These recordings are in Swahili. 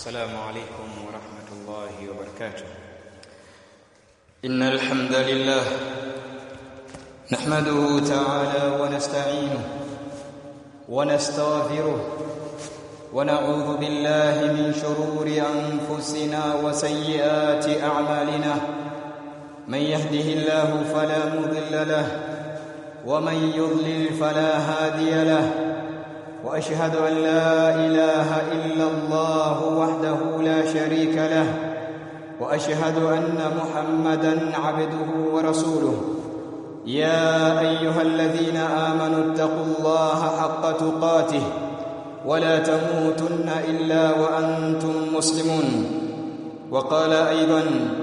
السلام عليكم ورحمة الله وبركاته إن الحمد لله نحمده تعالى ونستعينه ونستغفره ونعوذ بالله من شرور أنفسنا وسيئات أعمالنا من يهده الله فلا مضل له ومن يضلل فلا هادي له واشهد ان لا اله الا الله وحده لا شريك له واشهد ان محمدا عبده ورسوله يا ايها الذين امنوا اتقوا الله حق تقاته ولا تموتن الا وانتم مسلمون وقال ايضا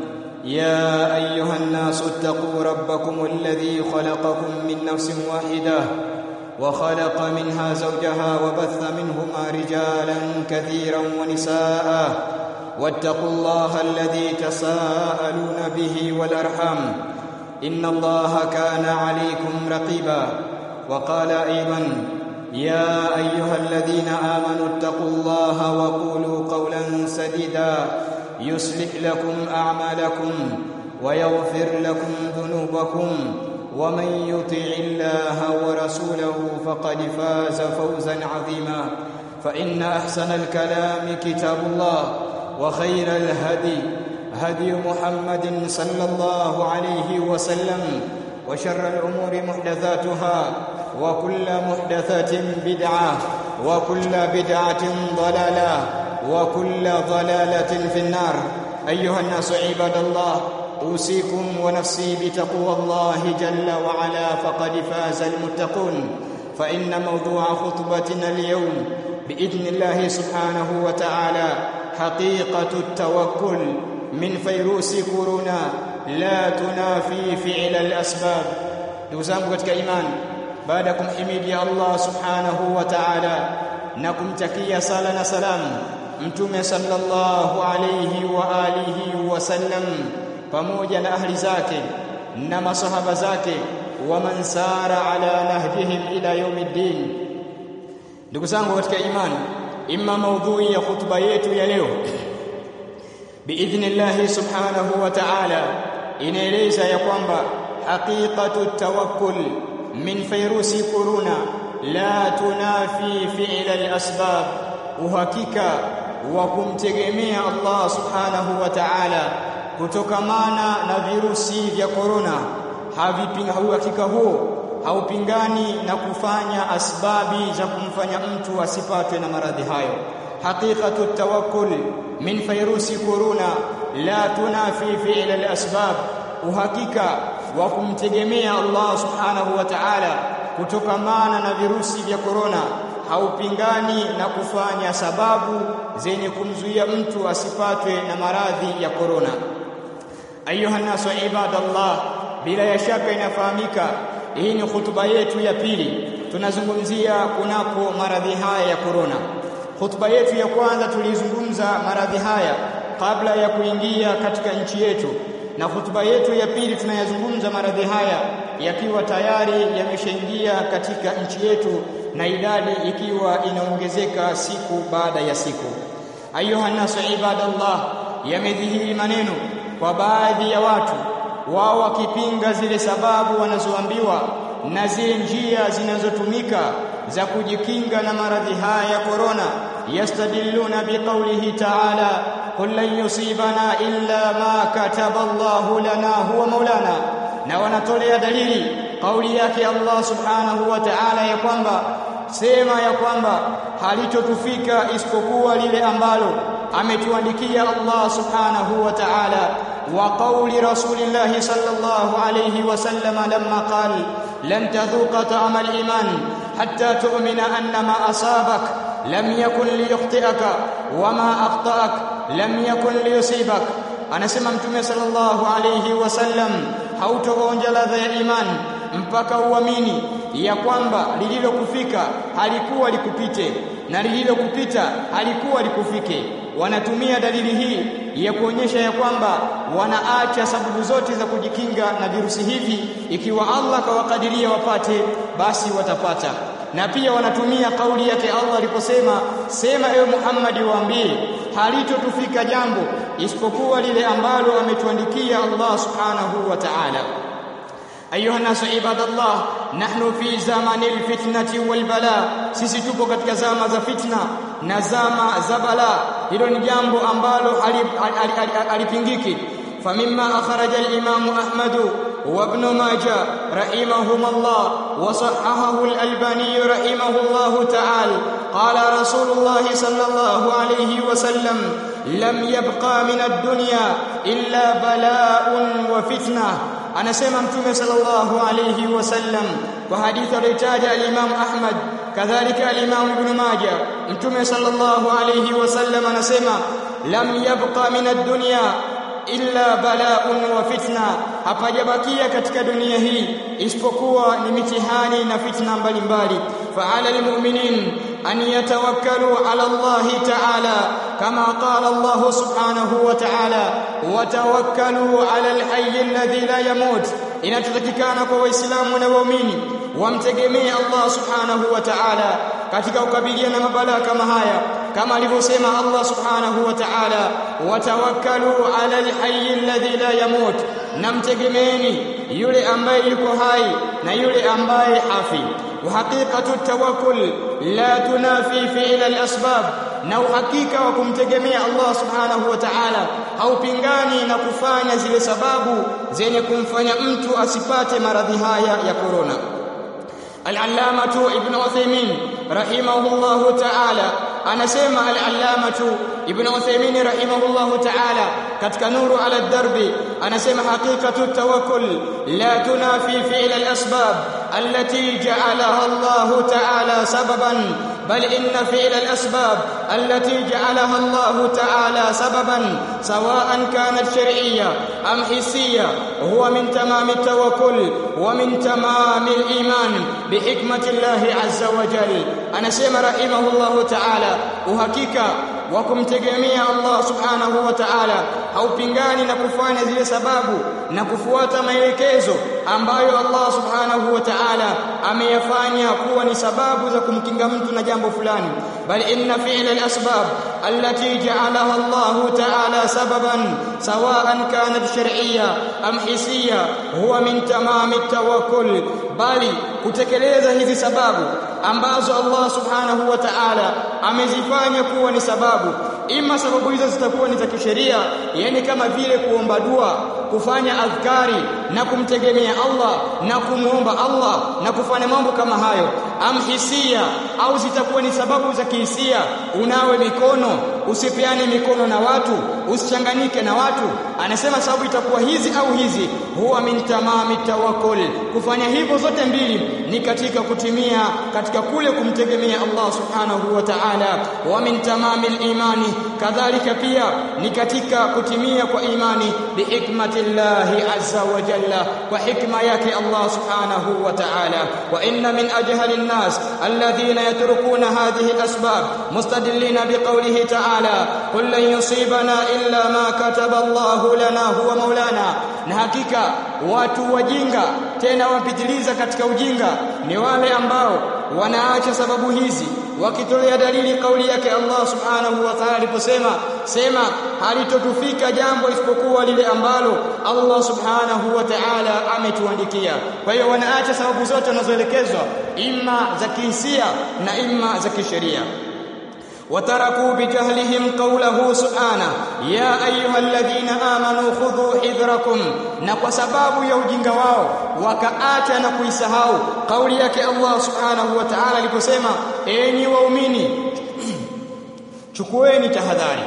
يا ايها الناس اتقوا ربكم الذي خلقكم من نفس واحده وخلق منها زوجها وبث منهما رجالا كثيرا ونساء واتقوا الله الذي تساءلون به والارحام ان الله كان عليكم رقيبا وقال ايضا يا ايها الذين امنوا اتقوا الله وقولوا قولا سديدا يصلح لكم اعمالكم ويغفر لكم ذنوبكم ومن يطع الله ورسوله فقد فاز فوزا عظيما فان احسن الكلام كتاب الله وخير الهدي هدي محمد صلى الله عليه وسلم وشر الامور محدثاتها وكل محدثه بدعه وكل بدعه ضلاله وكل ضلاله في النار ايها الناس عباد الله اوصيكم ونفسي بتقوى الله جل وعلا فقد فاز المتقون فان موضوع خطبتنا اليوم باذن الله سبحانه وتعالى حقيقه التوكل من فيروس كورونا لا تنافي فعل الاسباب دوزangu katika imani baada kumhimidi Allah subhanahu wa ta'ala na kumtakia sala na salamu mtume sallallahu alayhi wa alihi wasallam pamoja na ahli zake na masahaba zake wa man sara ala nahjihim ila yaumiddin ndugu zangu katika imani imma maudhui ya khutba yetu ya leo biidhnillah subhanahu wa ta'ala inaeleza ya kwamba haqiqatu tawakkul min fayrusi corona la tunafi fi'la al-asbab uhakika wa kumtegemea Allah subhanahu wa ta'ala kutokamana na virusi vya korona havipinga hakika huo haupingani na kufanya asbabi za kumfanya mtu asipatwe na maradhi hayo haqiqatu tawakkul min virusi korona la tunafi fi'l al-asbab uhakika wa kumtegemea Allah subhanahu wa ta'ala kutokamana na virusi vya korona haupingani na kufanya sababu zenye kumzuia mtu asipatwe na maradhi ya korona ayuha nasu ibadallah bila ya shaka inafahamika hii ni hutuba yetu ya pili tunazungumzia kunako maradhi haya ya korona hutuba yetu ya kwanza tulizungumza maradhi haya kabla ya kuingia katika nchi yetu na hutuba yetu ya pili tunayazungumza maradhi haya yakiwa tayari yameshaingia katika nchi yetu na idadi ikiwa inaongezeka siku baada ya siku ayuha nasu ibadallah yamedhihiri maneno kwa baadhi ya watu wao wakipinga zile sababu wanazoambiwa na zile njia zinazotumika za kujikinga na maradhi haya ya korona yastadilluna biqaulihi ta'ala qul lan yusibana illa ma kataba Allahu lana huwa maulana na wanatolea dalili kauli yake Allah subhanahu wa ta'ala ya kwamba sema ya kwamba halitotufika isipokuwa lile ambalo ametuandikia Allah subhanahu wa ta'ala wa qawli rasulillah sallallahu alayhi wa sallam lamma qala lan tadhuqa ta'ama al-iman hatta tu'mina anna ma asabak lam yakun liyukhti'aka wa ma akhta'ak lam yakun liyusibak anasema mtume sallallahu alayhi wasallam hautoonja ladha ya imani mpaka uamini ya kwamba lililokufika halikuwa likupite na lililokupita halikuwa likufike wanatumia dalili hii ya kuonyesha ya kwamba wanaacha sababu zote za kujikinga na virusi hivi ikiwa Allah kawakadiria wapate basi watapata na pia wanatumia kauli yake Allah aliposema sema ewe Muhammad waambie halitotufika jambo isipokuwa lile ambalo ametuandikia Allah subhanahu wa ta'ala أيها الناس عباد الله نحن في زمن الفتنة والبلاء sisi tupo katika zama za fitna na zama za bala hilo ni jambo ambalo halipingiki فمما أخرج الإمام أحمد وابن ماجه رحمهما الله وصححه الألباني رحمه الله تعالى قال رسول الله صلى الله عليه وسلم لم يبقى من الدنيا إلا بلاء وفتنة anasema mtume sallallahu alayhi wasallam kwa hadithi aliyotaja al-Imam Ahmad kadhalika al-Imam Ibn Majah mtume sallallahu alayhi wasallam anasema lam yabqa min ad-dunya illa bala'un wa fitna hapajabakia katika dunia hii isipokuwa ni mitihani na fitna mbalimbali fa'ala almu'minin an yatawakkalu 'ala Allah ta'ala kama qala Allah subhanahu wa ta'ala wa tawakkalu 'ala al-hayy alladhi la yamut inatutakikana kwa waislamu na waumini wamtegemee Allah subhanahu wa ta'ala katika kukabiliana na mabalaa kama haya kama alivyosema Allah subhanahu wa ta'ala watawakkalu ala alhayy alladhi la yamut namtegemeeni yule ambaye yuko hai na yule ambaye hafi وحقيقه التوكل لا تنافي فعل الاسباب na uhakika wa kumtegemea Allah subhanahu wa ta'ala haupingani na kufanya zile sababu zenye kumfanya mtu asipate maradhi haya ya corona Al-Allamatu Ibn Uthaymeen rahimahullahu ta'ala anasema al-Allamatu Ibn Uthaymeen rahimahullahu ta'ala katika nuru ala darbi anasema haqiqatu tawakkul la tunafi fi'l al-asbab allati ja'alaha Allah ta'ala sababan بل إن فعل الأسباب التي جعلها الله تعالى سببا سواء كانت شرعية أم حسية هو من تمام التوكل ومن تمام الإيمان بحكمة الله عز وجل أنا سيما رحمه الله تعالى وحقيقة wakumtegemea Allah subhanahu wa ta'ala haupingani na kufanya zile sababu na kufuata maelekezo ambayo Allah subhanahu wa ta'ala ameyafanya kuwa ni sababu za kumkinga mtu na jambo fulani bali inna fi'la al-asbab allati ja'alaha Allah ta'ala sababan sawa'an kanat shar'iyya am hisiyya huwa min tamami at-tawakkul bali kutekeleza hizi sababu ambazo Allah subhanahu wa ta'ala amezifanya kuwa ni sababu ima sababu hizo zitakuwa ni za kisheria yani kama vile kuomba dua kufanya adhkari na kumtegemea Allah na kumuomba Allah na kufanya mambo kama hayo amhisia au zitakuwa ni sababu za kihisia unawe mikono usipeane mikono na watu usichanganyike na watu anasema sababu itakuwa hizi au hizi huwa min tamami tawakkul kufanya hivyo zote mbili ni katika kutimia katika kule kumtegemea Allah subhanahu wa ta'ala wa min tamami imani kadhalika pia ni katika kutimia kwa imani bihikmatillahi azza wa jalla wa hikma yake Allah subhanahu wa ta'ala wa inna min ajhali an-nas alladhina yatrukuna hadhihi al-asbab mustadillina biqawlihi ta'ala qul lan yusibana illa ma kataba Allah lana huwa maulana na hakika watu wajinga tena wapitiliza katika ujinga ni wale ambao wanaacha sababu hizi wakitolea dalili kauli yake Allah subhanahu wa ta'ala aliposema sema halitotufika jambo isipokuwa lile ambalo Allah subhanahu wa ta'ala ametuandikia kwa hiyo wanaacha sababu zote wanazoelekezwa imma za kihisia na imma za kisheria وتركوا بجهلهم قوله سبحانه يا ايها الذين امنوا خذوا حذركم na kwa sababu ya ujinga wao wakaacha na kuisahau kauli yake Allah subhanahu wa ta'ala aliposema enyi waumini chukueni tahadhari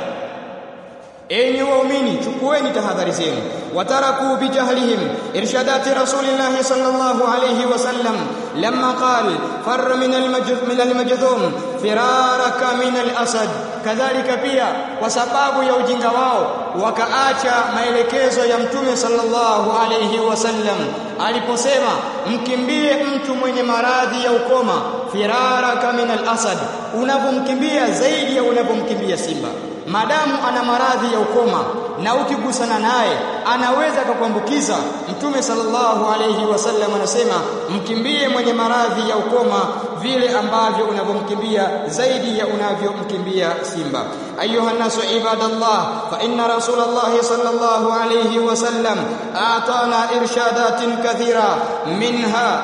enyi waumini chukueni tahadhari zenu wataraku bijahlihim irshadati rasulillah sallallahu alayhi wasallam lamma qala farra min al-majdhum al-majdhum firaraka min al-asad kadhalika pia kwa sababu ya ujinga wao wakaacha maelekezo ya mtume sallallahu alayhi wasallam aliposema mkimbie mtu mwenye maradhi ya ukoma firaraka min al-asad unavomkimbia zaidi ya unavomkimbia simba madamu ana maradhi ya ukoma na ukigusana naye anaweza kukuambukiza mtume sallallahu alayhi wasallam anasema mkimbie mwenye maradhi ya ukoma vile ambavyo unavyomkimbia zaidi ya unavyomkimbia simba ayuha nasu ibadallah fa inna rasulullah sallallahu alayhi wasallam atana irshadatin kathira minha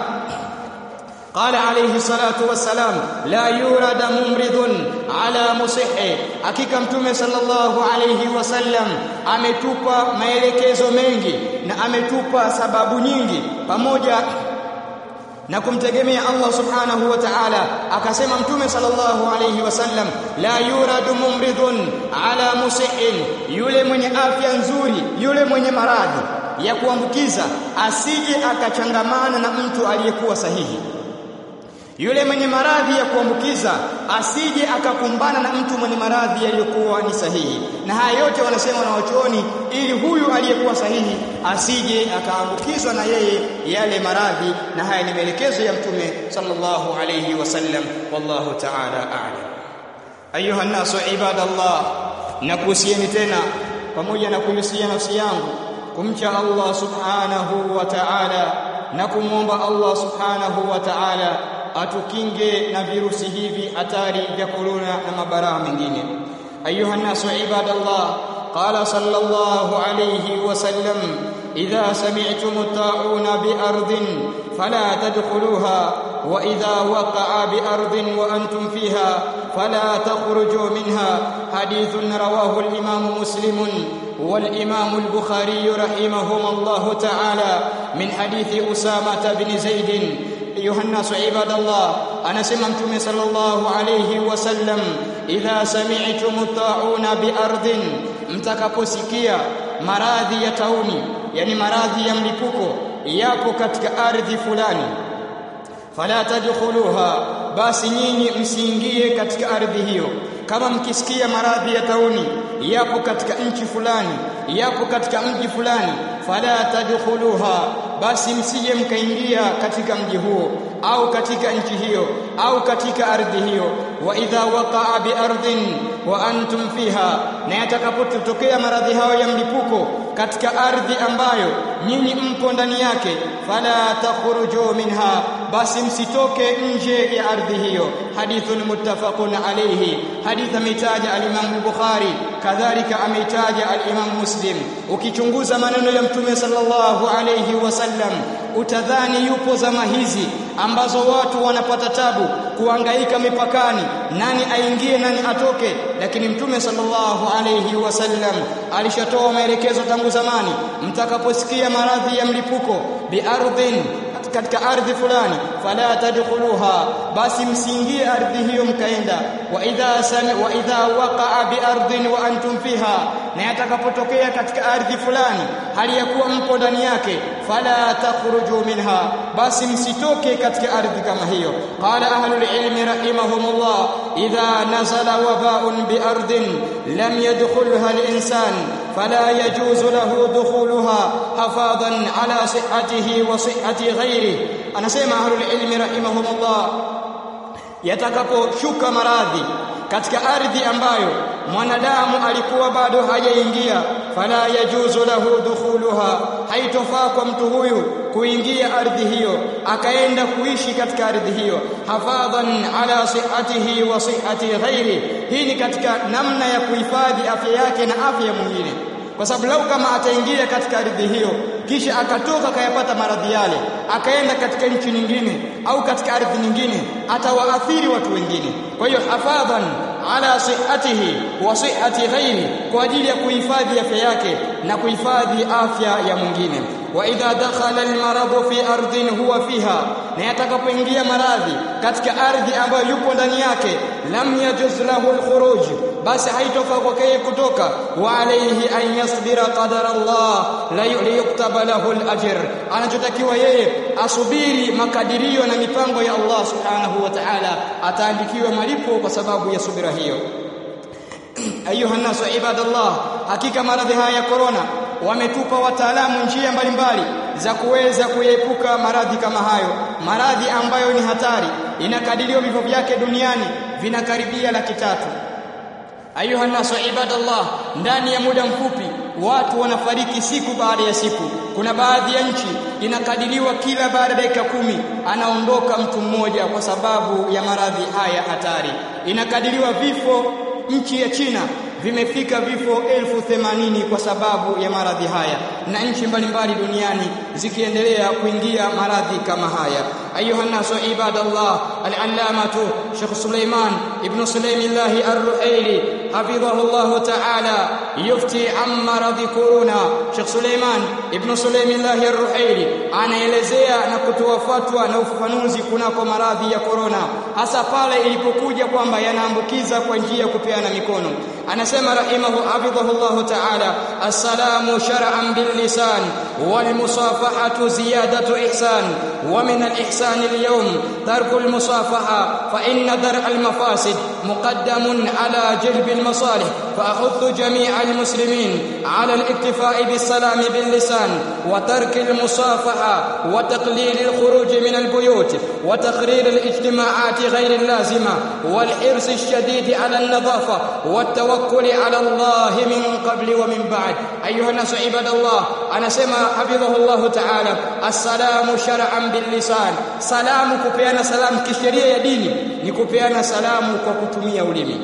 قال عليه الصلاة والسلام لا يورد ممرض على مصح hakika mtume sallallahu alayhi wasallam ametupa maelekezo mengi na ametupa sababu nyingi pamoja na kumtegemea Allah subhanahu wa ta'ala akasema mtume sallallahu alayhi wasallam la yuradu mumridun ala musihin yule mwenye afya nzuri yule mwenye maradhi ya kuambukiza asije akachangamana na mtu aliyekuwa sahihi yule mwenye maradhi ya kuambukiza asije akakumbana na mtu mwenye maradhi yaliyokuwa ni sahihi na haya yote wanasema na wachuoni ili huyu aliyekuwa sahihi asije akaambukizwa na yeye yale maradhi na haya ni maelekezo ya mtume sallallahu alayhi wasallam wallahu ta'ala a'lam ayuha nasu ibadallah nakuhusieni tena pamoja na kuhusia nafsi yangu kumcha Allah subhanahu wa ta'ala na kumwomba Allah subhanahu wa ta'ala atukinge na virusi hivi hatari vya corona na mabaraa mengine ayuha nasu ibadallah qala sallallahu alayhi wasallam idha sami'tum ta'una bi ardin fala tadkhuluha wa idha waqa'a bi ardin wa antum fiha fala takhruju minha hadithun rawahu al-imam muslim والإمام البخاري رحمهما الله تعالى من حديث أسامة بن زيد أيها الناس عباد الله أنا سمعتم صلى الله عليه وسلم إذا سمعتم الطاعون بأرض mtakaposikia maradhi ya tauni yani maradhi ya mlipuko yapo katika ardhi fulani fala tadkhuluha basi nyinyi msiingie katika ardhi hiyo kama mkisikia maradhi ya tauni yapo katika nchi fulani yapo katika mji fulani fala tadkhuluha basi msije mkaingia katika mji huo au katika nchi hiyo au katika ardhi hiyo wa idha waqa'a bi ardhin wa antum fiha na yatakapotokea maradhi hayo ya mlipuko katika ardhi ambayo nyinyi mpo ndani yake fala takhruju minha basi msitoke nje ya ardhi hiyo hadithun muttafaqun alayhi hadith ametaja al-Imam Bukhari kadhalika ameitaja al-Imam Muslim ukichunguza maneno ya mtume sallallahu alayhi wasallam utadhani yupo zama hizi ambazo watu wanapata tabu kuangaika mipakani nani aingie nani atoke lakini mtume sallallahu alayhi wasallam alishatoa maelekezo tangu zamani mtakaposikia maradhi ya mlipuko biardhin katika ardhi fulani fala tadkhuluha basi msiingie ardhi hiyo mkaenda wa idha sami wa idha waqa'a bi ardhin wa antum fiha na yatakapotokea katika ardhi fulani hali ya kuwa mpo ndani yake fala takhruju minha basi msitoke katika ardhi kama hiyo qala ahlul ilmi rahimahumullah idha nazala waba'un bi ardhin lam yadkhulha al-insan فلا يجوز له دخولها حفاظا على صحته وصحة غيره أنا سيما أهل العلم رحمهم الله yatakaposhuka maradhi katika ardhi ambayo mwanadamu alikuwa bado hajaingia fala yajuzu lahu dukhuluha haitofaa kwa mtu huyu kuingia ardhi hiyo akaenda kuishi katika ardhi hiyo hafadhan ala sihhatihi wa sihhati ghairi hii ni katika namna ya kuhifadhi afya yake na afya ya mwingine kwa sababu lau kama ataingia katika ardhi hiyo kisha akatoka akayapata maradhi yale akaenda katika nchi nyingine au katika ardhi nyingine atawaathiri watu wengine kwa hiyo hafadhan ala sihhatihi wa sihhati ghairi kwa ajili ya kuhifadhi afya yake na kuhifadhi afya ya mwingine wa idha dakhala almarad fi ardhin huwa fiha na yatakapoingia maradhi katika ardhi ambayo yupo ndani yake lam yajuz lahu alkhuruj basi haitofaa kwake kutoka wa alayhi an yasbira qadara Allah la yuktaba lahu alajr anachotakiwa yeye asubiri makadirio na mipango ya Allah subhanahu wa ta'ala ataandikiwa malipo kwa sababu ya subira hiyo ayuha nasu ibadallah hakika maradhi haya ya corona wametupa wataalamu njia mbalimbali za kuweza kuepuka maradhi kama hayo maradhi ambayo ni hatari inakadiriwa vifo vyake duniani vinakaribia laki tatu ayuha nasu ibadallah ndani ya muda mfupi watu wanafariki siku baada ya siku kuna baadhi ya nchi inakadiriwa kila baada ya dakika kumi anaondoka mtu mmoja kwa sababu ya maradhi haya hatari inakadiriwa vifo nchi ya China vimefika vifo elfu themanini kwa sababu ya maradhi haya na nchi mbalimbali duniani zikiendelea kuingia maradhi kama haya ayuha nasu ibadallah al-allamatu Sheikh Suleiman ibn Sulaimillah ar-Ruhaili hafidhahu Allah ta'ala yufti an maradhi corona Sheikh Suleiman ibn Sulaimillah ar-Ruhaili anaelezea na kutoa fatwa na ufafanuzi kunako maradhi ya corona hasa pale ilipokuja kwamba yanaambukiza kwa njia ya kupeana mikono anasema rahimahu hafidhahu Allah ta'ala assalamu shar'an bil lisan wal musafahatu ziyadatu ihsan wa min al ihsan al yawm tarku al musafaha fa inna dar al mafasid muqaddamun ala jalb al masalih fa ahuddu jami' al muslimin ala al iktifa' bis salam bil lisan wa tark al musafaha wa taqlil al khuruj min al buyut wa taqrir al ijtima'at ghayr al lazima wal hirs al shadid ala al nadafa wat التوكل على الله من قبل ومن بعد ايها الناس عباد الله انا سما حفظه الله تعالى السلام شرعا باللسان سلام kupeana salam kisheria ya dini ni kupeana salamu kwa kutumia ulimi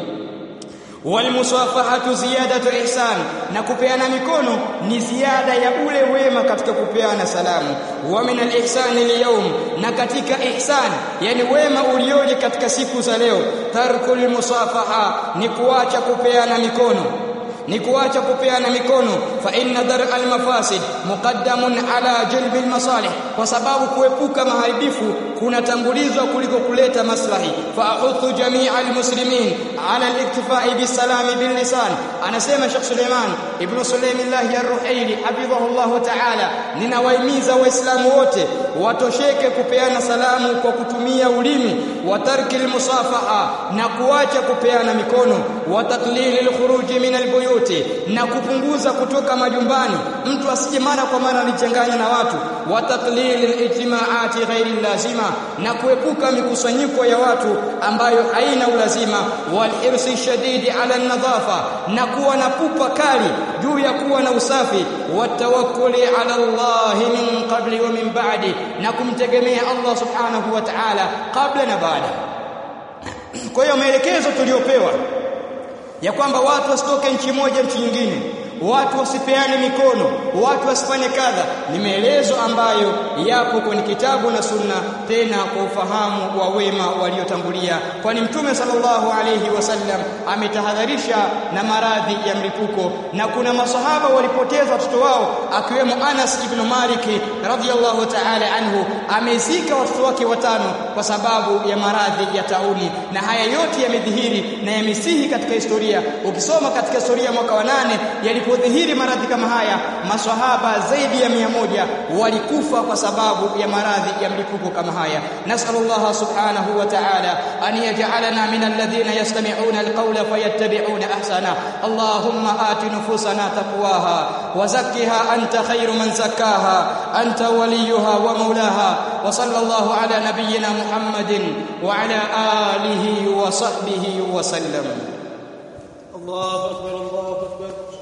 walmusafahatu ziyadatu ihsan na kupeana mikono ni ziada ya ule wema katika kupeana salamu wa min al-ihsan al-yawm na katika ihsan yani wema ulioje katika siku za leo tarkul musafaha ni kuacha kupeana mikono ni kuacha kupeana mikono fa inna dar al mafasid muqaddamun ala jalb al masalih kwa sababu kuepuka maharibifu kunatangulizwa kuliko kuleta maslahi fa ahuthu jamii al muslimin ala al iktifai bis salam bil lisan anasema Sheikh Suleiman ibn Sulaimillah ar-Ruhaili hafidhahu Allah ta'ala ninawahimiza waislamu wote watosheke kupeana salamu kwa kutumia ulimi wa tarki al musafaha na kuacha kupeana mikono wa taqlil al khuruj min al buyut yote na kupunguza kutoka majumbani mtu asije mara kwa mara alichanganya na watu wa taqlil al-ijtima'ati ghairi lazima na kuepuka mikusanyiko ya watu ambayo haina ulazima wal hirsi shadidi ala nadhafa na kuwa na pupa kali juu ya kuwa na usafi wa tawakkuli ala Allah min qabli wa min ba'di na kumtegemea Allah subhanahu wa ta'ala kabla na baada kwa hiyo maelekezo tuliopewa ya kwamba watu wasitoke nchi moja nchi nyingine watu wasipeane mikono watu wasifanye kadha ni maelezo ambayo yapo kwenye kitabu na sunna tena kwa ufahamu wa wema waliotangulia kwani mtume sallallahu alayhi wasallam ametahadharisha na maradhi ya mlipuko na kuna masahaba walipoteza watoto wao akiwemo Anas ibn Malik radhiyallahu ta'ala anhu amezika watoto wake watano kwa sababu ya maradhi ya tauni na haya yote yamedhihiri na yamesihi katika historia ukisoma katika historia mwaka wa nane yalipo yalipodhihiri maradhi kama haya maswahaba zaidi ya mia moja walikufa kwa sababu ya maradhi ya mlipuko kama haya nasallallahu subhanahu wa ta'ala an yaj'alana min alladhina yastami'una alqawla fayattabi'una ahsana allahumma ati nufusana taqwaha wa zakkiha anta khayru man zakkaha anta waliyuha wa mawlaha wa sallallahu ala nabiyyina muhammadin wa ala alihi wa sahbihi wa sallam الله أكبر الله أكبر